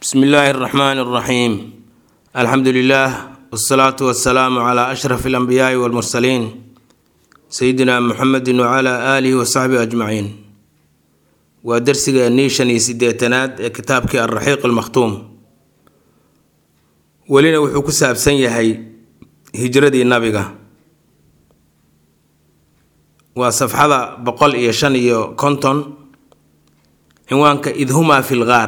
bsmi illaahi اraxmaan اraxiim alxamdu lilah wsalaatu wasalaamu cla ashraf اlanbiyaai wاlmursaliin sayidina muxamedi wcla aalihi wasaxbihi ajmaciin waa dersigeennii shan iyo sideetanaad ee kitaabkii alraxiiq almakhtuum welina wuxuu ku saabsan yahay hijradii nabiga waa safxada boqol iyo shan iyo konton cinwaanka id humaa fi lgaar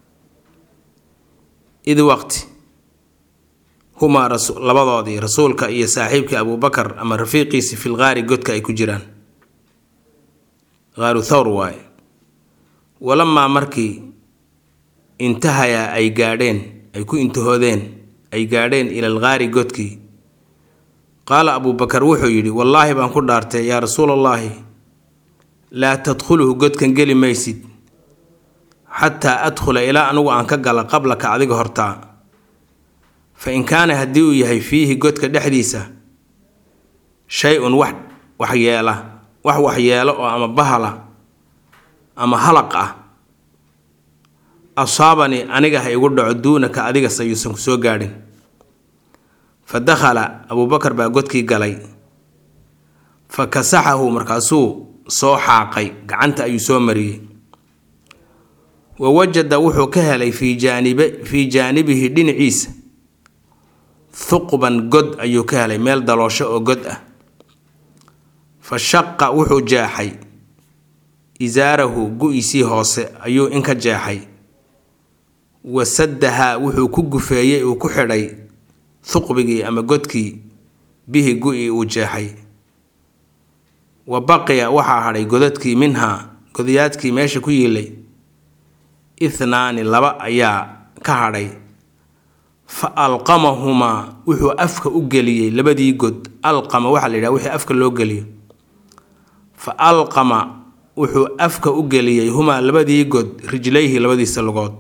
id waqti humaa labadoodii rasuulka iyo saaxiibkii abuubakar ama rafiiqiisi fil gaari godka ay ku jiraan gaaru thawr waaye walamaa markii intahayaa ay gaadheen ay ku intahoodeen ay gaadheen ilal gaari godkii qaala abuubakar wuxuu yidhi wallaahi baan ku dhaartay yaa rasuulallaahi laa tadkhuluhu godkan geli maysid xataa adkhula ilaa anugu aan ka gala qablaka adiga hortaa fa in kaana haddii uu yahay fiihi godka dhexdiisa shay-un wax waxyeela wax waxyeelo oo ama bahala ama halaq ah asaabanii aniga ha igu dhaco duunaka adiga sayuusan ku soo gaadhin fa dakhala abuubakar baa godkii galay fa kasaxahu markaasuu soo xaaqay gacanta ayuu soo mariyey wa wajada wuxuu ka helay fii jaanibe fii jaanibihi dhinaciisa thuqban god ayuu ka helay meel daloosho oo god ah fa shaqa wuxuu jeexay isaarahu gu-isii hoose ayuu inka jeexay wa saddahaa wuxuu ku gufeeyey uu ku xidhay thuqbigii ama godkii bihi gu-i uu jeexay wa baqiya waxaa hadhay godadkii minhaa godayaadkii meesha ku yiilay ithnaani laba ayaa ka hadhay fa alqamahumaa wuxuu afka u geliyey labadii god alqama waxaa la yidhaha wixii afka loo geliyo fa alqama wuxuu afka u geliyey humaa labadii god rijlayhi labadiisa lugood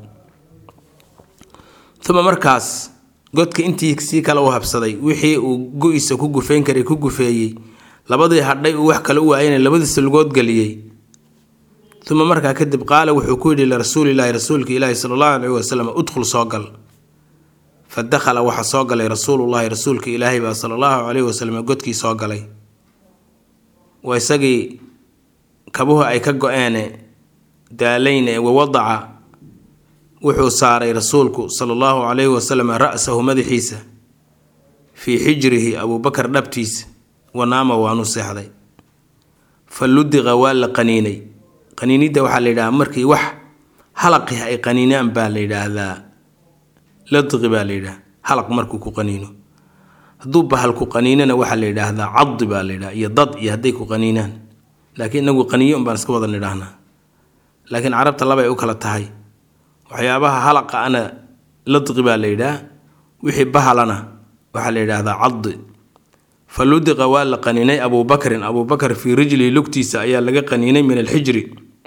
uma markaas godka intii sii kale u habsaday wixii uu go-isa ku gufeyn karay ku gufeeyey labadii hadhay uu wax kale u waayana labadiisa lugood geliyey uma markaa kadib qaala wuxuu ku yidhi lirasuulilaahi rasuulka ilaahi sala allahu caleyhi wasalam udkhul soo gal fa dakhala waxaa soo galay rasuulullaahi rasuulka ilaahay baa sala allahu caleyhi wasalam godkii soo galay waa isagii kabuhu ay ka go-eene daalayne wawadaca wuxuu saaray rasuulku sala allahu caleyhi wasalam ra-sahu madaxiisa fii xijrihi abuubakar dhabtiisa wanaama waanu seexday fa ludiqa waa la qaniinay qaniinidda waxaa la yidhahaa markii wax halaqih ay qaniinaan baa la yidhaahdaa ladqi baa la yidhaha halaq markuu ku qaniino hadduu bahal ku qaniinana waxaa la yidhaahdaa cadi baa la yidhaha iyo dad iyo hadday ku qaniinaan laakiin inagu qaniyo un baan iska wada nidhaahnaa laakiin carabta labay u kala tahay waxyaabaha halaqa ana ladqi baa la yidhaah wixii bahalana waxaa la yidhaahdaa cadi fa ludiqa waa la qaniinay abuubakrin abuubakar fii rijlihi lugtiisa ayaa laga qaniinay min alxijri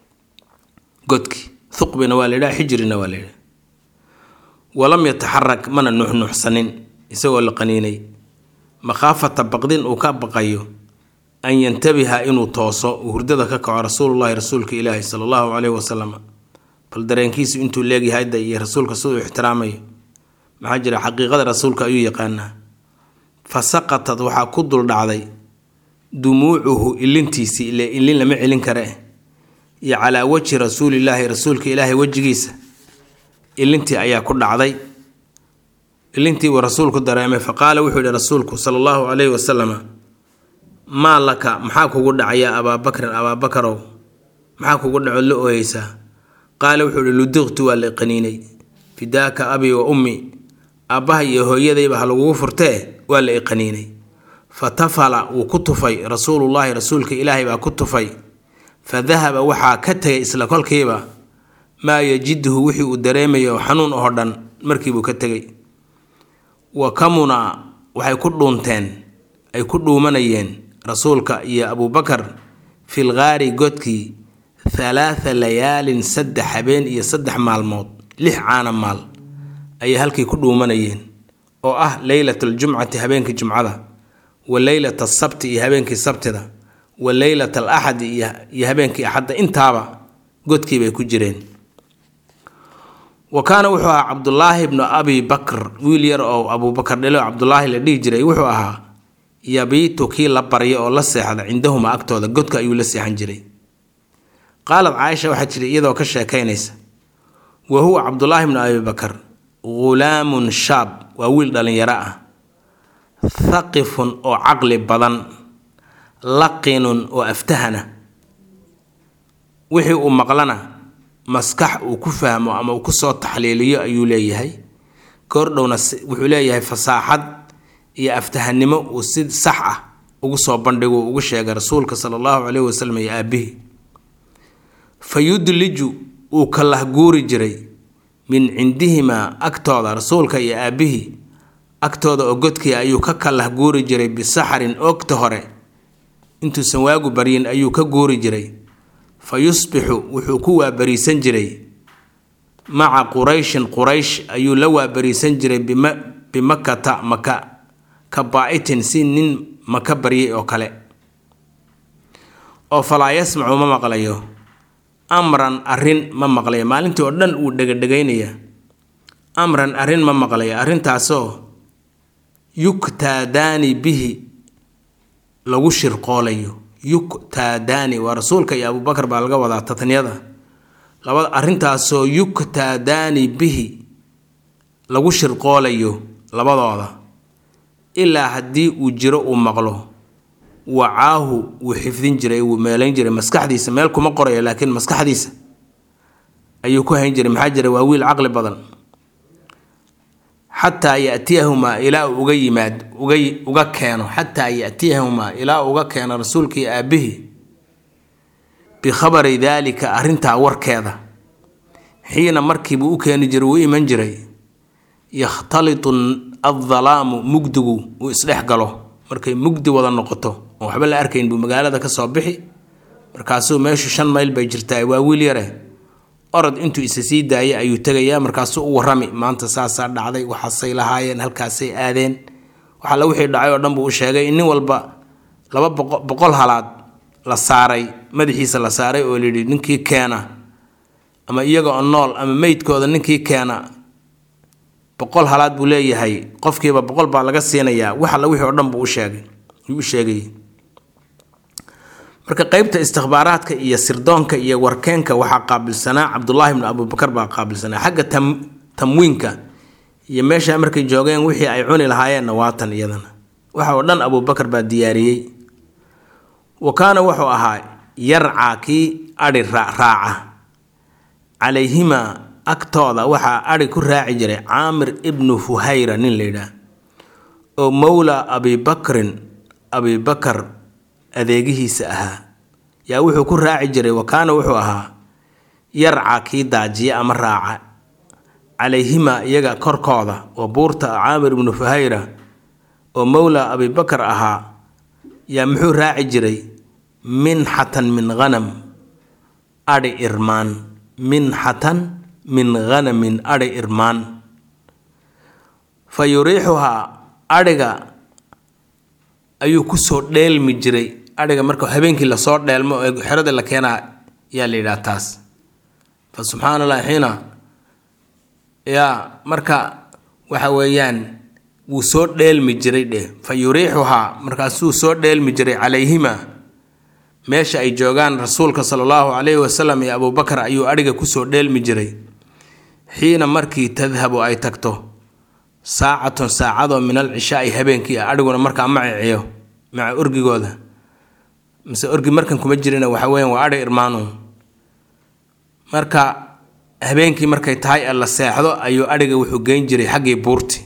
godki thuqbina waa la yidhaha xijrina waa la yidhaha walam yataxarak mana nuxnuxsanin isagoo la qaniinay makhaafata baqdin uu ka baqayo an yantabiha inuu tooso uu hurdada ka kaco rasuulullahi rasuulka ilaahi sala allahu caleyhi wasalam bal dareenkiisu intuu leegyahay hadda iyo rasuulka siduu ixtiraamayo maxaa jira xaqiiqada rasuulka ayuu yaqaanaa fa saqatad waxaa ku dul dhacday dumuucuhu ilintiisii ile ilin lama celin kare iyo calaa wajhi rasuulilaahi rasuulka ilaahay wejigiisa ilintii ayaa ku dhacday ilintii uu rasuulku dareemay fa qaala wuxuu yihi rasuulku sala allahu caleyhi wasalama maa laka maxaa kugu dhacaya abaabakrin abaabakarow maxaa kugu dhacood la ooyeysaa qaala wuxuu ihi ludiqtu waa la qaniinay fidaaka abi wa ummi aabbaha iyo hooyadayba ha lagugu furtee waa la iqaniinay fa tafala wuu ku tufay rasuulullaahi rasuulka ilaahay baa ku tufay fa dahaba waxaa ka tegay isla kolkiiba maa yajiduhu wixii uu dareemayo xanuun oo dhan markiibuu ka tegay wa kamuna waxay ku dhuunteen ay ku dhuumanayeen rasuulka iyo abuubakar fil gaari godkii halaatha layaalin saddex habeen iyo saddex maalmood lix caana maal ayay halkii ku dhuumanayeen oo ah leylat aljumcati habeenkii jumcada wa leylat asabti iyo habeenkii sabtida wa leylat al axadi iyo habeenkii axadda intaaba godkiibay ku jireen wa kaana wuxuu ahaa cabdulaahi ibnu abi bakr wiil yar oo abuubakar dhelo cabdulaahi la dhihi jiray wuxuu ahaa yabiitu kii la barya oo la seexda cindahuma agtooda godka ayuu la seexan jiray qaalad caaisha waxaa jira iyadoo ka sheekaynaysa wa huwa cabdulaahi ibnu abi bakar ghulaamun shaab waa wiil dhallinyaro ah thaqifun oo caqli badan laqinun oo aftahana wixii uu maqlana maskax uu ku fahmo ama uu kusoo taxliiliyo ayuu leeyahay koordhowna wuxuu leeyahay fasaaxad iyo aftahannimo uu si sax ah ugu soo bandhigo ugu sheegay rasuulka sala allahu caleyhi wasalam iyo aabihi fa yudliju uu ka lahguuri jiray min cindihimaa agtooda rasuulka iyo aabihii agtooda oo godkii ayuu ka kalah guuri jiray bisaxarin oogta hore intuusan waagu baryin ayuu ka guuri jiray fa yusbixu wuxuu ku waabariisan jiray maca qurayshin quraysh ayuu la waabariisan jiray bimakata maka ka baa'itin si nin maka baryay oo kale oo falaa yasmacu ma maqlayo amran arrin ma maqlayo maalintii oo dhan wuu dhegadhegaynaya amran arrin ma maqlayo arrintaasoo yuktaadaani bihi lagu shirqoolayo yuktaadaani waa rasuulka iyo abuubakar baa laga wadaa tatniyada labada arrintaasoo yuktaadaani bihi lagu shirqoolayo labadooda ilaa haddii uu jiro uu maqlo wacaahu wuu xifdin jiray wuu meelayn jiray maskaxdiisa meel kuma qorayo laakiin maskaxdiisa ayuu ku hayn jiray maxaa jira waa wiil caqli badan xataa yatiyahumaa ilaa uu uga yimaad uga uga keeno xataa yatiyahumaa ilaa uga keeno rasuulkii aabihii bikhabari daalika arrintaa warkeeda xiina markiibuu u keeni jiray wuu iman jiray yakhtalitu addalaamu mugdigu uu isdhex galo markay mugdi wada noqoto oo waxba la arkayn buu magaalada ka soo bixi markaasuu meeshu shan mayl bay jirtaa waa wiil yare orod intuu isa sii daayay ayuu tegayaa markaasuu u warrami maanta saasaa dhacday waxaasay lahaayeen halkaasay aadeen waxalla wixii dhacay oo dhan buu u sheegay in nin walba laba boqol halaad la saaray madaxiisa la saaray oo layidhi ninkii keena ama iyaga oo nool ama meydkooda ninkii keena boqol halaad buu leeyahay qofkiiba boqol baa laga siinayaa wax alla wixii oo dhan buu u sheegay yuu u sheegay marka qeybta istikhbaaraadka iyo sirdoonka iyo warkeenka waxaa qaabilsanaa cabdulaahi bnu abubakar baa qaabilsanaa xagga tam tamwiinka iyo meesha markay joogeen wixii ay cuni lahaayeenna waatan iyadana waxa oo dhan abubakar baa diyaariyey wa kaana wuxuu ahaa yarcaa kii adhi raaca calayhimaa agtooda waxaa adhi ku raaci jiray caamir ibnu fuhayra nin la yidhaah oo mowla abibakrin abibakar adeegihiisa ahaa yaa wuxuu ku raaci jiray wa kaana wuxuu ahaa yarca kii daajiya ama raaca calayhimaa iyaga korkooda oo buurta caamir ibnu fuhayra oo mowla abibakar ahaa yaa muxuu raaci jiray minxatan min hanam adhi irmaan minxatan min hanamin adhi irmaan fa yuriixuhaa adhiga ayuu kusoo dheelmi jiray adhiga marka habeenkii lasoo dheelmo ee xerada la keenaa yaa la yidhaha taas fa subxaana allah xiina yaa marka waxa weeyaan wuu soo dheelmi jiray dheh fa yuriixuhaa markaasuu soo dheelmi jiray calayhima meesha ay joogaan rasuulka sala allahu calayhi wasalam iyo abuubakar ayuu adhiga kusoo dheelmi jiray xiina markii tadhabu ay tagto saacatun saacadoo min al cishaai habeenkii ah adhiguna markaa ma ciciyo maca orgigooda mise orgi markan kuma jirina waxa weyan waa adhi irmaanu marka habeenkii markay tahay ee la seexdo ayuu adhiga wuxuu geyn jiray xaggii buurti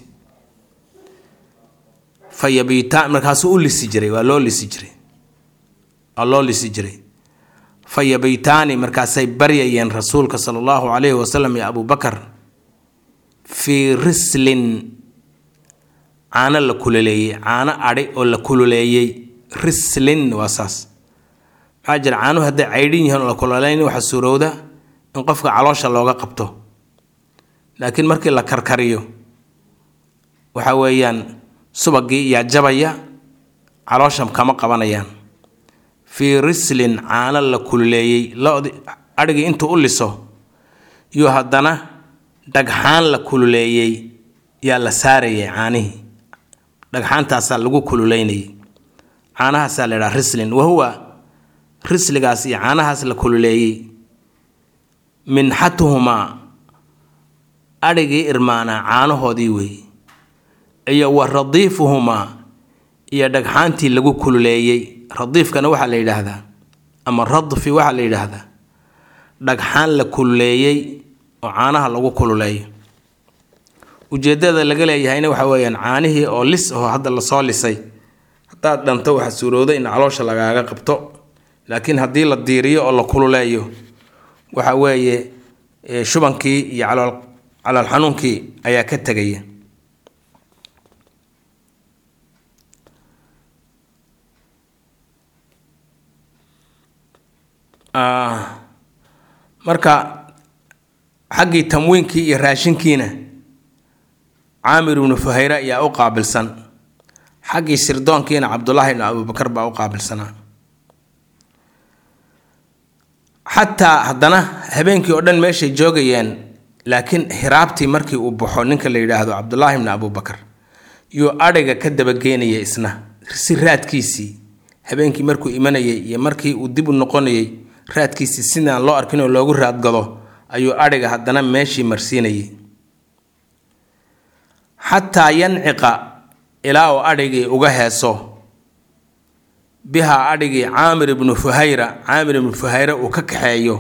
fa yabiitaan markaasuu u lisi jiray waa loo lisi jiray waa loo lisi jiray fa yabiitaani markaasay baryayeen rasuulka sala allahu calayhi wasalam iyo abubakar fii rislin caano la kululeeyey caano adhi oo la kululeeyey rislin waa saas maxaa jira caanuhu hadday caydhin yihiin oo la kululeyn waxaa suurowda in qofka caloosha looga qabto laakiin markii la karkariyo waxa weeyaan subagii iyaa jabaya caloosha kama qabanayaan fii rislin caano la kululeeyey lodi adhigii intuu u liso yuu haddana dhagxaan la kululeeyey yaa la saarayay caanihii dhagxaantaasaa lagu kululeynayay caanahaasaa la yidhaha rislin wahuwa risligaas iyo caanahaas la kululeeyey minxatuhumaa adhigii irmaanaa caanahoodii weeye iyo wa radiifuhumaa iyo dhagxaantii lagu kululeeyey radiifkana waxaa la yidhaahdaa ama radfi waxaa la yidhaahdaa dhagxaan la kululeeyey oo caanaha lagu kululeeyo ujeedada laga leeyahayna waxa weeyaan caanihii oo lis aho hadda lasoo lisay haddaad dhanto waxa suurooda in caloosha lagaaga qabto laakiin haddii la diiriyo oo la kululeeyo waxa weeye shubankii iyo calool calool xanuunkii ayaa ka tegaya marka xaggii tamwiinkii iyo raashinkiina caamir ibnu fuhayre ayaa u qaabilsan xaggii sirdoonkiina cabdulaahi ibnu abubakar baa u qaabilsanaa xataa haddana habeenkii oo dhan meeshay joogayeen laakiin hiraabtii markii uu baxo ninka la yidhaahdo cabdulaahi ibnu abubakar yuu adhiga ka dabageynaya isna si raadkiisii habeenkii markuu imanayay iyo markii uu dib u noqonayay raadkiisii sidaan loo arkin oo loogu raadgado ayuu adhiga haddana meeshii marsiinayay xataa yanciqa ilaa uu adhigii uga heeso bihaa adhigii caamir ibnu fuhayra caamir ibnu fuhayre uu ka kaxeeyo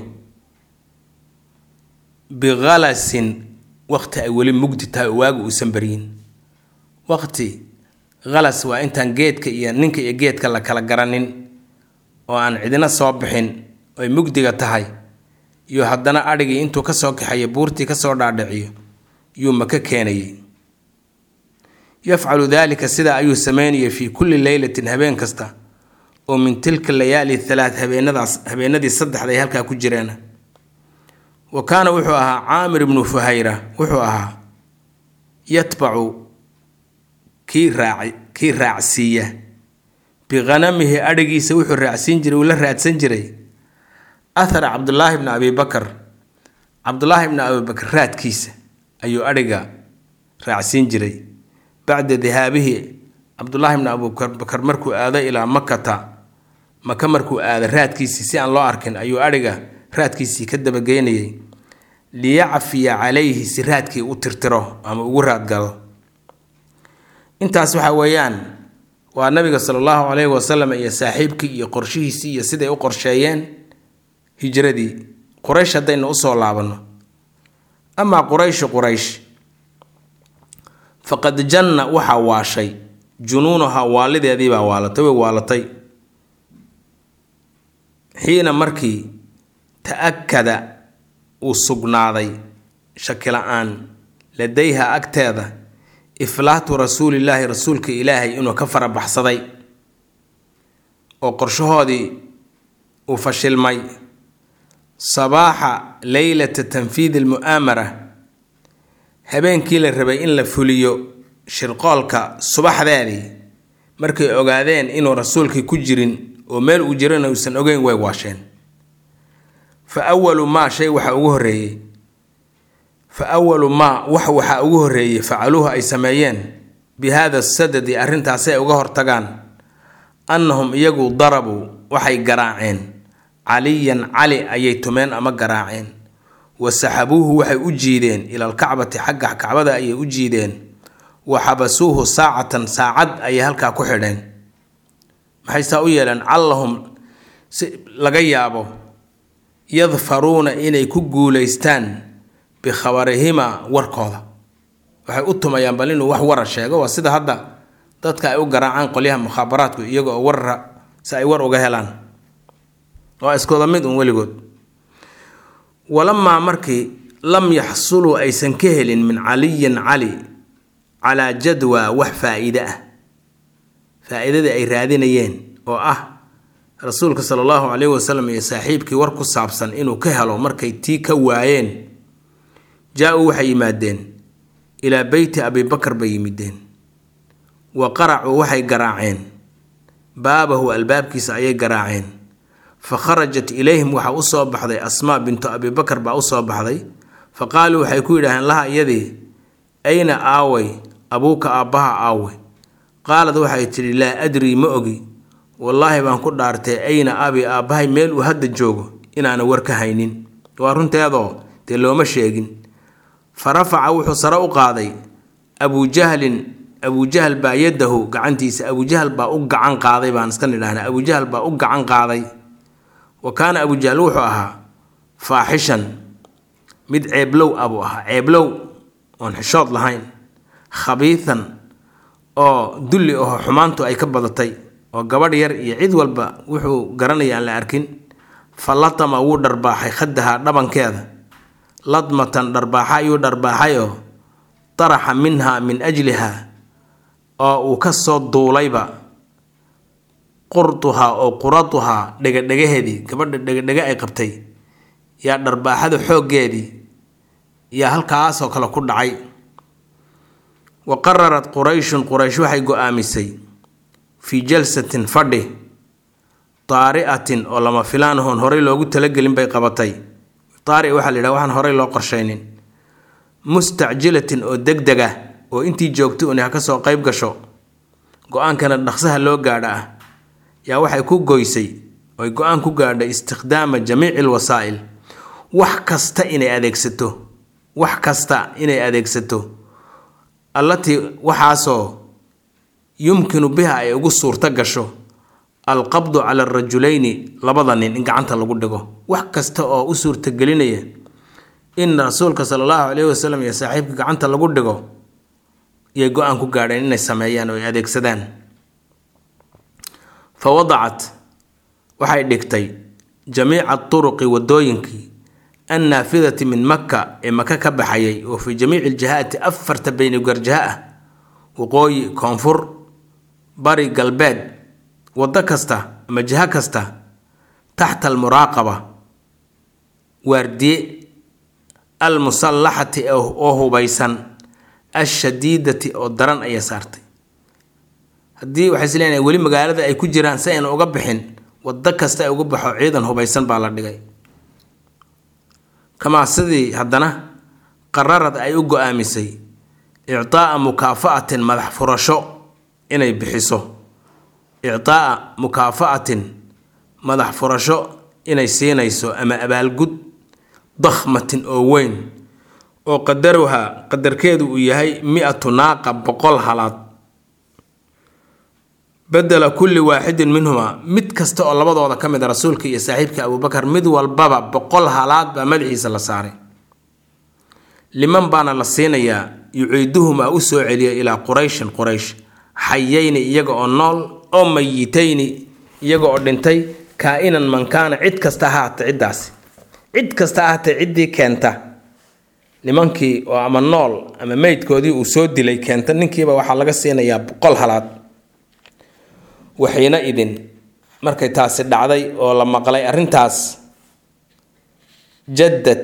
bikhalasin waqti ay weli mugdi tahay oo waagu uusan baryin waqti khalas waa intaan geedka iyo ninka iyo geedka la kala garanin oo aan cidina soo bixin oy mugdiga tahay iyo haddana adhigii intuu ka soo kaxeeyo buurtii ka soo dhaadhiciyo yuu maka keenayay yafcalu daalika sidaa ayuu sameynayay fii kulli leylatin habeen kasta oo min tilka layaali thalaat habeenadaas habeenadii saddexda ay halkaa ku jireen wa kaana wuxuu ahaa caamir ibnu fuhayra wuxuu ahaa yatbacu kii raaci kii raacsiiya bikhanamihi adhigiisa wuxuu raacsiin jiray uu la raadsan jiray athara cabdulaahi bni abi bakar cabdulaahi bni abibakar raadkiisa ayuu adhiga raacsiin jiray bacda dihaabihi cabdulaahi bni abubakar markuu aado ilaa makata maka markuu aado raadkiisii si aan loo arkin ayuu adhiga raadkiisii ka dabageynayay liyacfiya calayhi si raadkii u tirtiro ama ugu raadgalo intaas waxa weeyaan waa nabiga sala allahu calayhi wasalam iyo saaxiibkii iyo qorshihiisii iyo siday u qorsheeyeen hijradii quraysh haddaynu usoo laabanno amaa qurayshu quraysh faqad janna waxaa waashay junuunaha waalideedii baa waalatay way waalatay xiina markii ta-akada uu sugnaaday shaki la-aan ladayha agteeda iflaatu rasuulillaahi rasuulka ilaahay inuu ka farabaxsaday oo qorshahoodii uu fashilmay sabaaxa leylata tanfiidi almu'aamara habeenkii la rabay in la fuliyo shirqoolka subaxdeedii markay ogaadeen inuu rasuulkii ku jirin oo meel uu jirana uusan ogeyn way waasheen fa awalu maa shay waxaa ugu horreeyey fa awalu maa wax waxaa ugu horreeyey facaluuhu ay sameeyeen bi haada sadadi arrintaasi ay uga hortagaan annahum iyagu darabuu waxay garaaceen caliyan cali ayay tumeen ama garaaceen wa saxabuuhu waxay u jiideen ila alkacbati xagga kacbada ayay u jiideen wa xabasuuhu saacatan saacad ayay halkaa ku xidheen maxay saa u yeeleen callahum si laga yaabo yadfaruuna inay ku guulaystaan bikhabarihimaa warkooda waxay u tumayaan bal inuu wax wara sheego waa sida hadda dadka ay u garaacaan qolyaha mukhaabaraadku iyaga oo warra si ay war uga helaan waa iskooda mid un weligood walamaa markii lam yaxsuluu aysan ka helin min caliyin cali calaa jadwa wax faa-iide ah faa-iidadii ay raadinayeen oo ah rasuulka sala allahu caleyhi wasalam iyo saaxiibkii war ku saabsan inuu ka helo markay tii ka waayeen jaa-uu waxay yimaadeen ilaa beyti abibakar bay yimideen wa qaracuu waxay garaaceen baabahu albaabkiisa ayay garaaceen fa kharajat ilayhim waxaa usoo baxday asmaa bintu abibakar baa usoo baxday fa qaaluu waxay ku yidhaaheen laha iyadii ayna aaway abuuka aabbaha aaway qaalad waxay tidhi laa adrii ma ogi wallaahi baan ku dhaartay ayna abi aabbahay meel uu hadda joogo inaana war ka haynin waa runteedoo dee looma sheegin fa rafaca wuxuu sare u qaaday abuujahlin abujahal baa yadahu gacantiisa abujahal baa u gacan qaaday baan iska nidhahnaa abujahal baa u gacan qaaday wa kaana abujahal wuxuu ahaa faaxishan mid ceeblow abuu ahaa ceeblow oon xishood lahayn khabiisan oo dulli aho xumaantu ay ka badatay oo gabadh yar iyo cid walba wuxuu garanaya aan la arkin fa latama wuu dharbaaxay khadaha dhabankeeda ladmatan dharbaaxa ayuu dharbaaxayoo daraxa minha min ajliha oo uu ka soo duulayba qurduhaa oo quraduhaa dhegadhegaheedii gabadha dhegadhega ay qabtay yaa dharbaaxada xooggeedii yaa halkaasoo kale ku dhacay wa qararat qurayshun quraysh waxay go-aamisay fii jalsatin fadhi taari'atin oo lama filaanahoon horey loogu talagelin bay qabatay taari waxaa la yidhaha waxaan horey loo qorshaynin mustacjilatin oo deg deg ah oo intii joogtay un ha ka soo qayb gasho go-aankana dhaqsaha loo gaadha ah yaa waxay ku goysay oy go-aan ku gaadhay istikhdaama jamiici alwasaa'il wax kasta inay adeegsato wax kasta inay adeegsato allatii waxaasoo yumkinu biha ay ugu suurto gasho alqabdu cala arajulayni labada nin in gacanta lagu dhigo wax kasta oo u suurtagelinaya in rasuulka sala allahu caleyhi wasalam iyo saaxiibka gacanta lagu dhigo iyay go-aan ku gaadheen inay sameeyaan oo ay adeegsadaan fa wadacat waxay dhigtay jamiica turuqi wadooyinkii annaafidati min makka ee maka ka baxayay oo fii jamiici iljihaati afarta beynigarjaha ah waqooyi koonfur bari galbeed waddo kasta ama jiho kasta taxta almuraaqaba waardiye almusallaxati oo hubaysan ashadiidati oo daran ayay saartay haddii waxay is leenahay weli magaalada ay ku jiraan si ayna uga bixin waddo kasta ay uga baxo ciidan hubaysan baa la dhigay kamaa sidii haddana qararad ay u go-aamisay ictaa'a mukaafa'atin madax furasho inay bixiso ictaa'a mukaafa'atin madax furasho inay siinayso ama abaalgud dakhmatin oo weyn oo qadaruha qadarkeedu uu yahay mi-atu naaqa boqol halaad bedela kulli waaxidin minhumaa mid kasta oo labadooda ka mid a rasuulka iyo saaxiibka abuubakar mid walbaba boqol halaad baa madaxiisa la saaray liman baana la siinayaa yuciiduhumaa u soo celiya ilaa qurayshin quraysh xayayni iyaga oo nool oo mayitayni iyaga oo dhintay kaa-inan mankaana cid kasta ha haatee ciddaasi cid kasta ha haatee ciddii keenta nimankii oo ama nool ama meydkoodii uu soo dilay keenta ninkiiba waxaa laga siinayaa boqol halaad waxiina idin markay taasi dhacday oo la maqlay arrintaas jaddad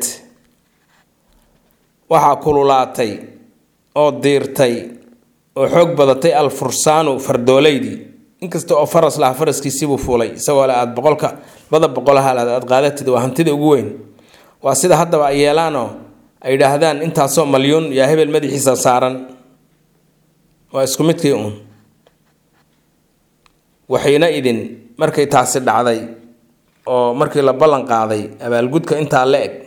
waxaa kululaatay oo diirtay oo xoog badatay alfursaanu fardooleydii inkasta oo faras laha faraskiisibuu fuulay isagoo le aada boqolka laba boqol halaad aada qaadatid waa hantida ugu weyn waa sida haddaba ay yeelaanoo ay yidhaahdaan intaasoo malyuun yaa hebel madaxiisa saaran waa isku midkii uun waxiina idin markay taasi dhacday oo markii la ballan qaaday abaalgudka intaa la eg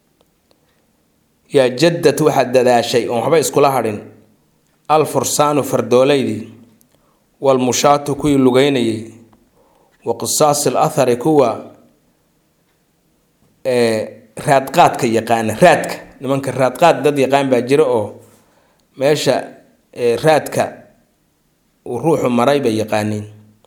yaa jaddad waxaad dadaashay oon waxba iskula hadhin al fursaanu fardooleydii walmushaatu kuwii lugeynayay wa qisaasi al athari kuwa raadqaadka yaqaana raadka nimanka raadqaad dad yaqaan baa jira oo meesha raadka uu ruuxu maray bay yaqaaniin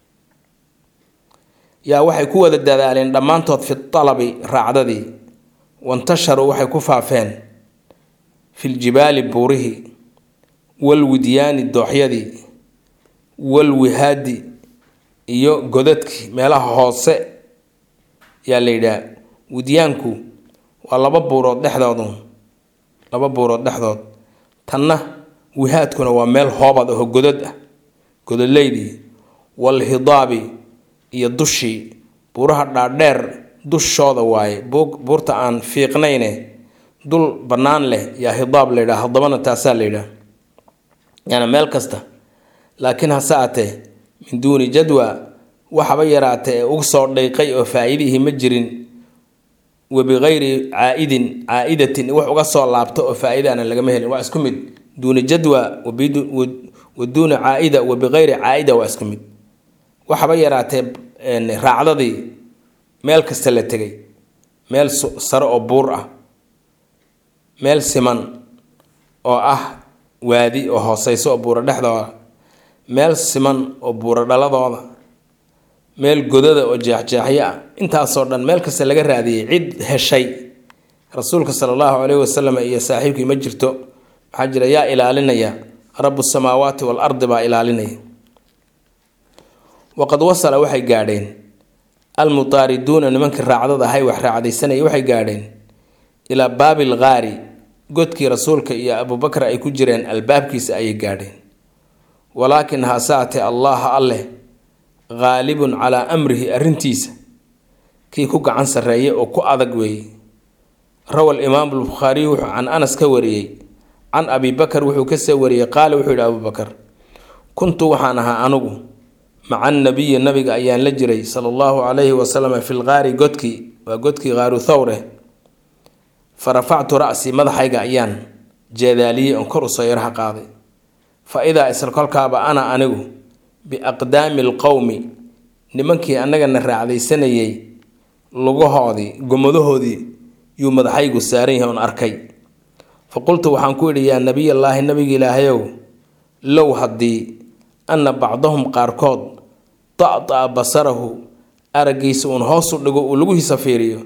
yaa waxay ku wada dadaaleen dhammaantood fi talabi raacdadii wantasharuu waxay ku faafeen filjibaali buurihii walwidyaani dooxyadii walwihaadi iyo godadkii meelaha hoose yaa la yidhaha widyaanku waa laba buurood dhexdoodu laba buurood dhexdood tanna wihaadkuna waa meel hoobad aho godad ah gododleydii walhidaabi iyo dushii buuraha dhaadheer dushooda waaye buurta aan fiiqnayne dul bannaan leh yaa hidaab la yidhaha hadabana taasaa la yidhaha yaani meel kasta laakiin hase atee min duuni jadwa waxaba yaraatee ee ugu soo dhayqay oo faa-iidihii ma jirin wa bikayri caa-idin caa-idatin wax uga soo laabto oo faa-idaana lagama helin waa isku mid duuni jadwa wa duuni caa-ida wa bikayri caa-ida waa isku mid waxaba yaraatee raacdadii meel kasta la tegay meel sare oo buur ah meel siman oo ah waadi oo hooseyso oo buuro dhexdooda meel siman oo buuro dhaladooda meel godada oo jeexjeexyo ah intaasoo dhan meel kasta laga raadiyey cid heshay rasuulka sala allahu caleyhi wasalam iyo saaxiibkii ma jirto maxaa jira yaa ilaalinaya rabu samaawaati wal ardi baa ilaalinaya waqad wasala waxay gaadheen almutaariduuna nimankii raacdada ahay wax raacdaysanaya waxay gaadheen ilaa baabil kaari godkii rasuulka iyo abubakar ay ku jireen albaabkiisa ayay gaadheen walaakin hasaate allaha alleh qaalibun calaa amrihi arrintiisa kii ku gacan sarreeya oo ku adag weeye rawa imaamu albukhaariyu wuxuu can anas ka wariyey can abi bakar wuxuu kasoo wariyey qaala wuxuu yihi abubakar kuntu waxaan ahaa anugu maca nabiyi nabiga ayaan la jiray sala allahu calayhi wasalam fi lqaari godkii waa godkii qaaru thawre fa rafactu ra'sii madaxayga ayaan jeedaaliyey oon kor usoo yaraha qaaday fa idaa isla kolkaaba ana anigu biaqdaami alqowmi nimankii annagana raacdaysanayay lugahoodii gomadahoodii yuu madaxaygu saaran yahay oon arkay fa qultu waxaan ku yidhi yaa nebiyallaahi nabiga ilaahayow low haddii anna bacdahum qaarkood da-da-a basarahu araggiisa uun hoosu dhigo uu laguhiisa fiiriyo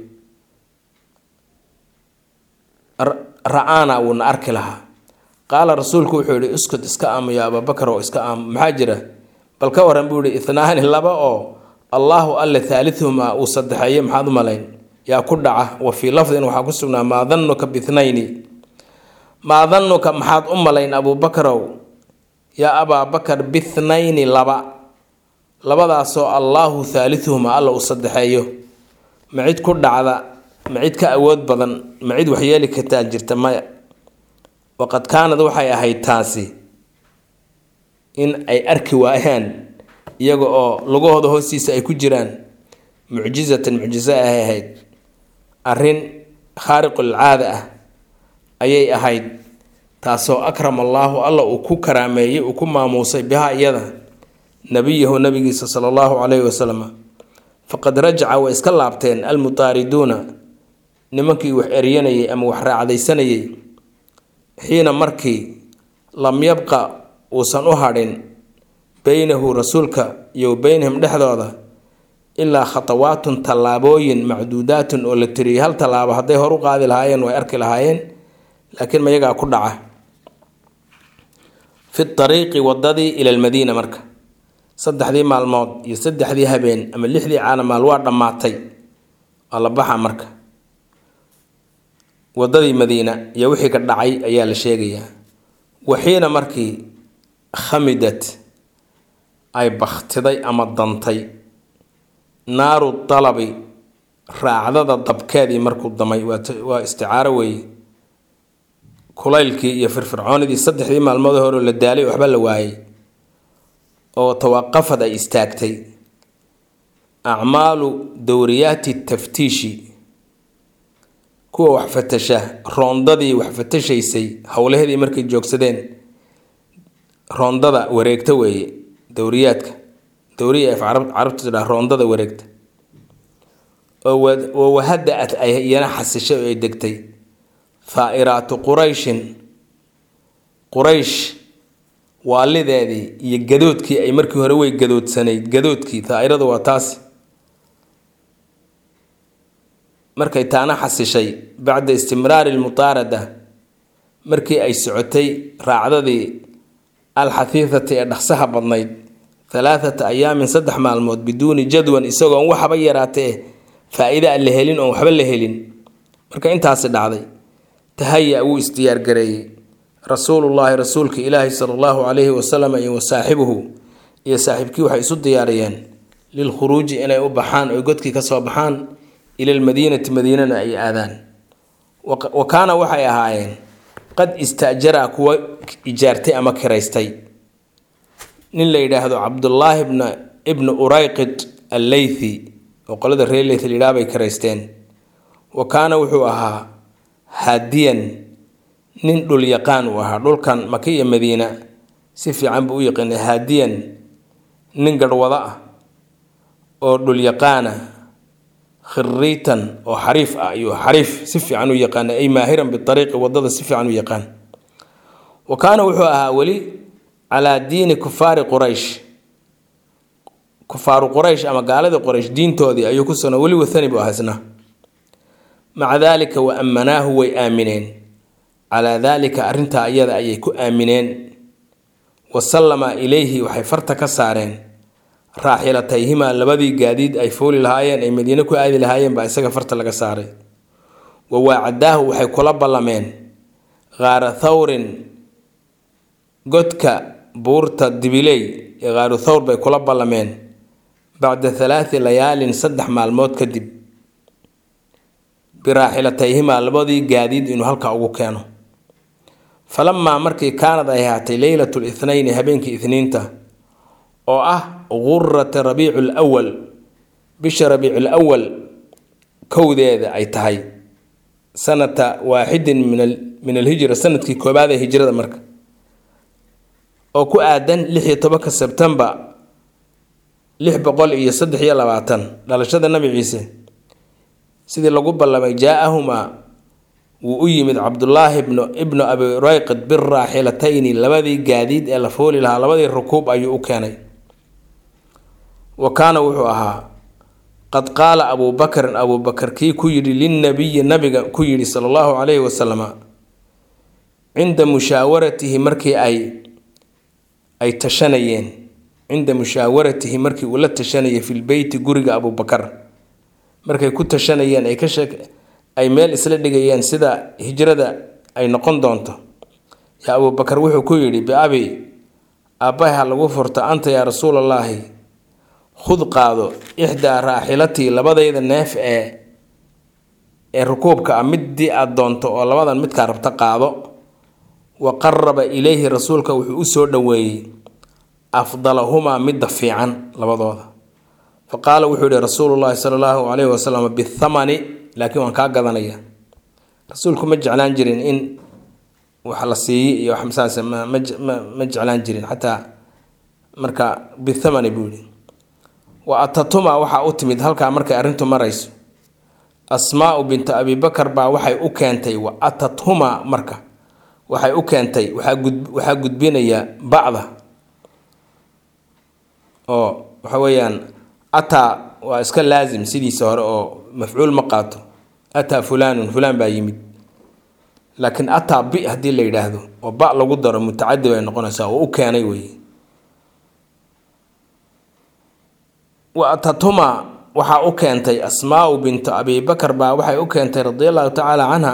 ra-aana wuuna arki lahaa qaala rasuulku wuxuu yihi iskud iska aamu yaa abaabakar oo iska aamu maxaa jira bal ka waran buu yihi itnaani laba oo allaahu alle thaalithumaa uu saddexeeye maxaad u malayn yaa ku dhaca wa fii lafdin waxaa ku sugnaa maa dannuka bithnayni maa dannuka maxaad u malayn abuubakarow yaa abaabakar bithnayni laba labadaasoo allaahu thaalithuhumaa alla uu saddexeeyo ma cid ku dhacda ma cid ka awood badan ma cid waxyeeli kartaa jirta maya waqad kaanad waxay ahayd taasi in ay arki waayaan iyaga oo lugahooda hoostiisa ay ku jiraan mucjizatan mucjiso ay ahayd arrin khaariqul caada ah ayay ahayd taasoo akram allaahu alla uu ku karaameeyey uu ku maamuusay bihaa iyada nabiyahu nabigiisa sala allahu calayhi wasalam faqad rajaca way iska laabteen almutaariduuna nimankii wax eryanayay ama wax raacdaysanayay xiina markii lam yabqa uusan u hadhin beynahu rasuulka iyo beynahum dhexdooda ilaa khatawaatun tallaabooyin macduudaatun oo la tiriyay hal tallaabo hadday hor u qaadi lahaayeen way arki lahaayeen laakiin mayagaa ku dhaca fi ariiqi wadadii ila lmadiina marka saddexdii maalmood iyo saddexdii habeen ama lixdii caalamaal waa dhammaatay waa la baxa marka wadadii madiina iyo wixii ka dhacay ayaa la sheegayaa waxiina markii khamidad ay bakhtiday ama dantay naaru dalabi raacdada dabkeedii markuu damay waa isticaaro weeye kulaylkii iyo firfircoonidii saddexdii maalmood hore la daalay waxba la waayay oo tawaqafad ay istaagtay acmaalu dowriyaati taftiishi kuwa wax fatasha roondadii wax fatashaysay howlaheedii markay joogsadeen roondada wareegta weeye dowriyaadka dowriya af carabtu tidhaha roondada wareegta oo wahada-at ay iyana xasishay oo ay degtay thaa-iraatu qurayshin quraysh waalideedii iyo gadoodkii ay markii hore way gadoodsanayd gadoodkii taa-iradu waa taasi markay taana xasishay bacda istimraari lmutaarada markii ay socotay raacdadii alxahiifati ee dhaqsaha badnayd halaathata ayaamin saddex maalmood biduuni jadwan isagoon waxba yaraatee faa-iida aan la helin oon waxba la helin marka intaasi dhacday tahaya wuu isdiyaargareeyey rasuulullaahi rasuulka ilaahi sala allahu calayhi wasalam iyo wasaaxibuhu iyo saaxiibkii waxay isu diyaariyeen lilkhuruuji inay u baxaan oy godkii ka soo baxaan ila lmadiinati madiinana ay aadaan wa kaana waxay ahaayeen qad istaajaraa kuwa ijaartay ama kiraystay nin la yidhaahdo cabdullaahi bna ibnu urayqid alleythi oo qolada reer leyth layidhaha bay kiraysteen wa kaana wuxuu ahaa haadiyan nin dhul yaqaan uu ahaa dhulkan maka iyo madiina si fiican buu u yaqaana haadiyan nin garhwado ah oo dhul yaqaana khiriitan oo xariif ah iyo xariif si fiican u yaqaana ay maahiran biariiqi wadada si fiican u yaqaan wa kaana wuxuu ahaa weli calaa diini kufaari quraysh kufaaru quraysh ama gaaladii quraysh diintoodii ayuu ku sugna weli wathani buu ahaa isna maca daalika wa ammanaahu way aamineen calaa daalika arrintaa iyada ayay ku aamineen wa sallama ilayhi waxay farta ka saareen raaxilatayhimaa labadii gaadiid ay fooli lahaayeen ay madiine ku aadi lahaayeen baa isaga farta laga saaray wa waacadaahu waxay kula ballameen khaara thawrin godka buurta dibiley ee khaaru thawr bay kula ballameen bacda halaati layaalin saddex maalmood kadib biraaxilatayhimaa labadii gaadiid inuu halkaa ugu keeno falamaa markii kaanad ay ahaatay leylatu lithnayni habeenkii ithniinta oo ah gurata rabiicu lwal bisha rabiicu lwal kowdeeda ay tahay sanata waaxidin min alhijra sanadkii koobaad ee hijrada marka oo ku aadan lix iyo tobanka sebtembar lix boqol iyo saddex iyo labaatan dhalashada nabi ciise sidii lagu ballamay jaa-ahumaa wuu u yimid cabdulaahi bnu ibnu abi rayqid biraaxilatayni labadii gaadiid ee la fooli lahaa labadii rukuub ayuu u keenay wa kaana wuxuu ahaa qad qaala abuu bakrin abuu bakar kii ku yidhi linnabiyi nabiga ku yidhi sala allahu calayhi wasalama cinda mushaawaratihi markii ay ay tashanayeen cinda mushaawaratihi markii uu la tashanayay filbeyti guriga abuubakar markay ku tashanayeen ay ka sheek ay meel isla dhigayeen sida hijrada ay noqon doonto yaa abuubakar wuxuu ku yidhi biabi aabbahay ha lagu furta anta yaa rasuulallaahi khud qaado ixdaa raaxilatii labadayda neef ee ee rukuubka ah middii aad doonto oo labadan midkaa rabta qaado wa qaraba ilayhi rasuulka wuxuu u soo dhoweeyey afdalahumaa midda fiican labadooda fa qaala wuxuu yihi rasuulullaahi sala allahu calayhi wasalam bithamani laakiin waan kaa gadanaya rasuulku ma jeclaan jirin in wax la siiyi iyo wax masaas ma ma jeclaan jirin xataa marka bithamani buu yihi wa atatuma waxaa u timid halkaa markay arrintu marayso asmaau bintu abibakar baa waxay u keentay wa atathuma marka waxay u keentay waxaa gudbinaya bacda oo waxa weeyaan ataa waa iska laasim sidiisa hore oo mafcuul ma qaato ataa fulaanun fulaan baa yimid laakiin ataa bi haddii la yidhaahdo oo ba lagu daro mutacadi bay noqonaysaa oo u keenay weye wa atatuma waxaa u keentay asmaau bintu abibakar baa waxay u keentay radia allahu tacaala canha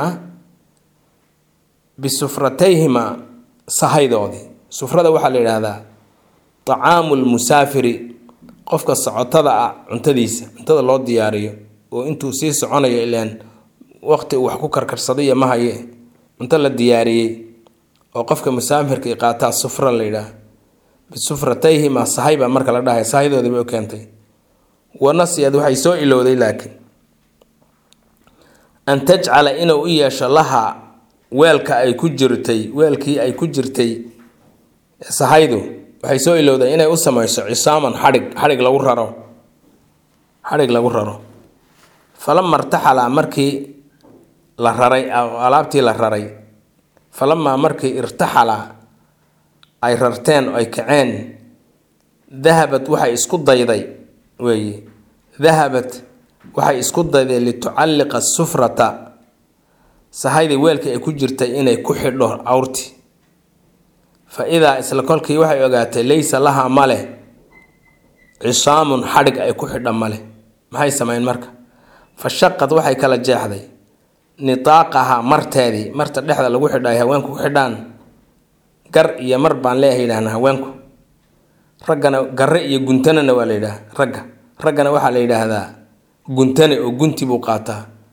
bisufratayhima sahaydoodii sufrada waxaa la yidhaahdaa tacaamu lmusaafiri qofka socotada ah cuntadiisa cuntada loo diyaariyo oo intuu sii soconayo ilaan waqti uu wax ku karkarsaday ma haye cunto la diyaariyey oo qofka musaafirka i qaataa sufra la yidhaah bisufratayhima sahay baa marka la dhahay sahaydoodii bay u keentay wanasiyad waxay soo ilowday laakiin an tajcala inuu u yeesho laha weelka ay ku jirtay weelkii ay ku jirtay sahaydu waxay soo ilowday inay u samayso cisaaman xadhig xadhig lagu raro xadhig lagu raro falama irtaxala markii la raray alaabtii la raray falamaa markii irtaxala ay rarteen oo ay kaceen dahabad waxay isku dayday weeye dahabat waxay isku dayday litucalliqa sufrata sahaydii weelkii ay ku jirtay inay ku xidho awrti fa idaa isla kolkii waxay ogaatay laysa lahaa maleh cisaamun xadhig ay ku xidha maleh maxay sameyn marka fa shaqad waxay kala jeexday nitaaqaha marteedii marta dhexda lagu xidha ay haweenku ku xidhaan gar iyo mar baan leeyahay yidhaahna haweenku raggana garre iyo guntanana waa la yidhaah ragga raggana waxaa la yidhaahdaa guntane oo gunti buu qaataa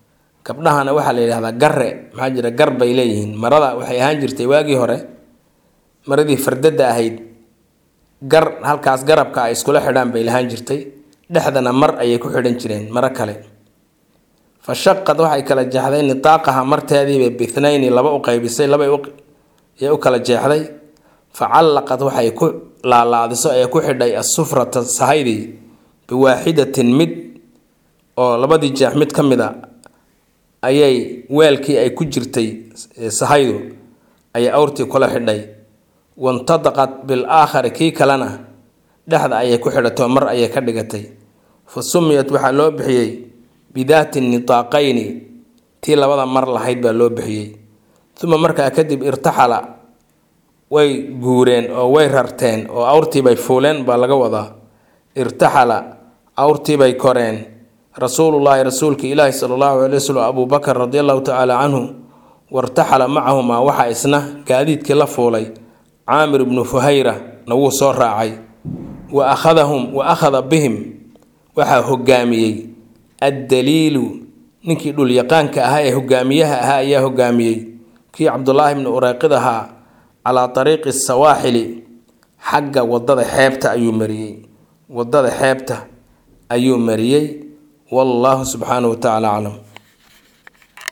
gabdhahana waxaa la yidhahdaa garre maxaa jira gar bay leeyihiin marada waxay ahaan jirtay waagii hore maradii fardada ahayd gar halkaas garabka ay iskula xidhaan bay lahaan jirtay dhexdana mar ayay ku xidhan jireen maro kale fa shaqad waxay kala jeexday nitaaqaha marteediibay bithnayni laba u qaybisay labay u kala jeexday fa callaqad waxay ku laalaadiso ee ku xidhay asufrata sahaydii biwaaxidatin mid oo labadii jeex mid ka mid a ayay weelkii ay ku jirtay sahaydu ayay awrtii kula xidhay wantadaqat bil aakhari kii kalena dhexda ayay ku xidhato mar ayay ka dhigatay fa sumiyat waxaa loo bixiyey bidaati nitaaqayni tii labada mar lahayd baa loo bixiyey uma markaa kadib irtaxala way guureen oo way rarteen oo awrtiibay fuuleen baa laga wadaa irtaxala awrtiibay koreen rasuulullaahi rasuulka ilaahi sala allahu calay waslm abuu bakar radi allahu tacaala canhu wartaxala macahumaa waxaa isna gaadiidkii la fuulay caamir ibnu fuhayra na wuu soo raacay wa akhadahum wa akhada bihim waxaa hogaamiyey addaliilu ninkii dhulyaqaanka ahaa ee hogaamiyaha ahaa ayaa hogaamiyey kii cabdulaahi bni ureyqid ahaa calaa ariiqi sawaaxili xagga wadada xeebta ayuu mariyey wadada xeebta ayuu mariyey wallaahu subxaanahu wa tacaala aclam